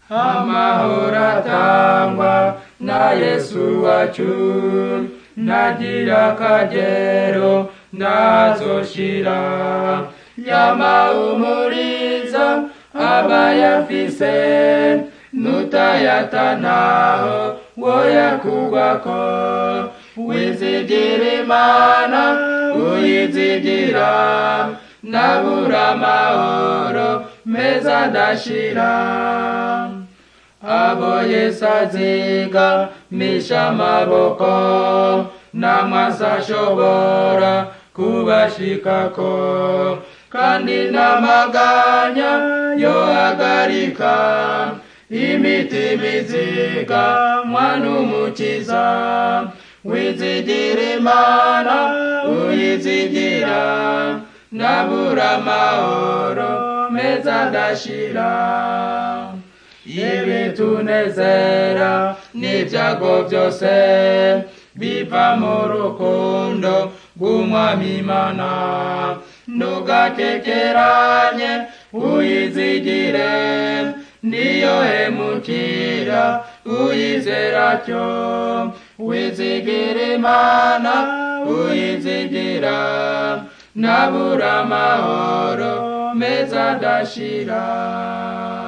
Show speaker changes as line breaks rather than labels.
amahoro atangwa na yesu wacu ntagira akagero ntazoshira yamahumuriza abayafise nutayatanaho woyakugwako wizigira imana uyizigira nabura amahoro meza adashira abo yesu aziga misha amaboko namwasi ashobora kubashikako kandi n'amaganya yohagarika imitima iziga mwana umukiza wizigira imana uyizigira nabura amahoro meza adashira ibitunezera n'ibyago byose biva mu rukundo rw'umwami imana ntugakekeranye uyizigire niyo hemukira uyizera cyo wizigira imana uyizigira nabura amahoro meza adashira